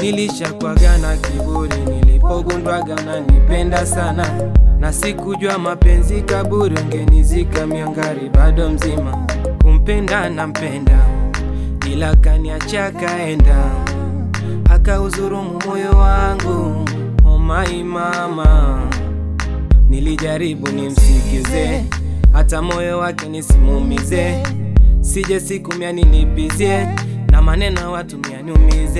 Nilishakwaga na kiburi nilipogundwaga unanipenda sana, na sikujua mapenzi kaburi, ungenizika miangari bado mzima. Kumpenda nampenda, ila kaniacha kaenda, akauzurumu moyo wangu. Oh my mama, nilijaribu nimsikize, hata moyo wake nisimumize, sije siku mia nilipizie na maneno watu mia niumize.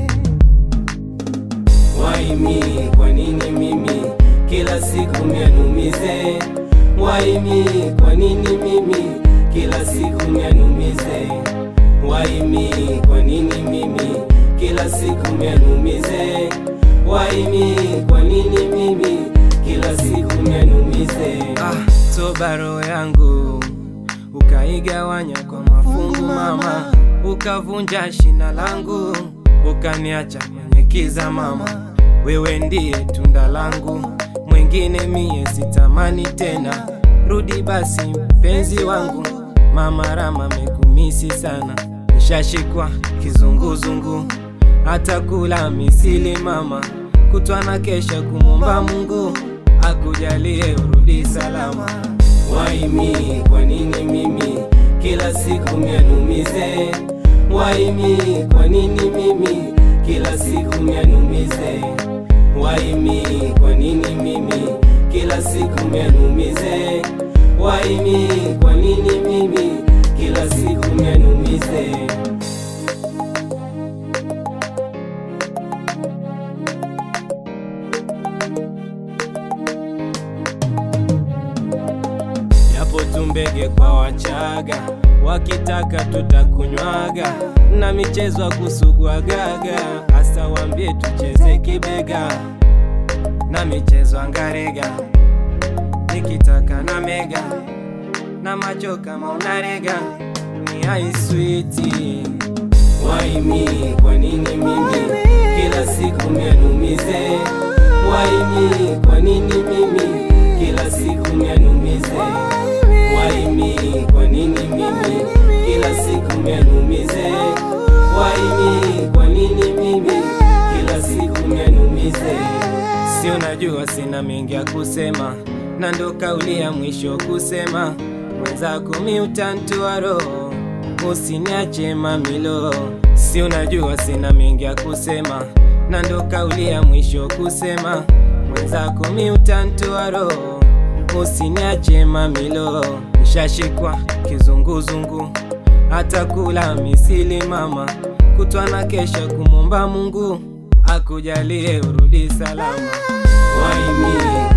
Why me? Kwa nini mimi kila siku mianumize? Why me? Kwa nini mimi kila siku mianumize? Why me? Kwa nini mimi kila siku mianumize? Why me? Kwa nini mimi kila siku mianumize? Ah, toba roho yangu ukaigawanya kwa mafungu mama, ukavunja shina langu, ukaniacha kwenye kiza mama. Wewe ndiye tunda langu, mwingine mie sitamani tena. Rudi basi mpenzi wangu, mama Rama mekumisi sana, nishashikwa kizunguzungu, hata kula misili mama, kutwa na kesha kumwomba Mungu akujalie urudi salama. Why me? Kwa nini mimi kila siku mianumize? Why me? Kwa nini mimi kila siku mianumize? Why me? Kwa nini mimi kila siku mianumize? Why me? Kwa nini mimi kila siku mianumize? Yapo tumbege kwa Wachaga, wakitaka tutakunywaga, na michezo ya kusugwagaga, hasa wambie tucheze kibega, na michezo angarega, nikitaka na mega, na macho kama unarega, ni aiswiti Why me? Kwa nini mimi kila siku mianumize? Why me? Kwa nini mimi kila siku mianumize? Why me? Kwa nini mimi kila siku mianumize? Why me? Kwa nini mimi kila siku mianumize? Si unajua sina mengi ya kusema, na ndo kauli ya mwisho kusema, mwenzako mi utantoa roho, usiniache mamilo. Si unajua sina mengi ya kusema, na ndo kauli ya mwisho kusema, mwenzako mi utantoa roho, usiniache mamilo. Nishashikwa kizunguzungu, hata kula misili mama, kutwa na kesha kumwomba Mungu akujalie urudi salama. Why me?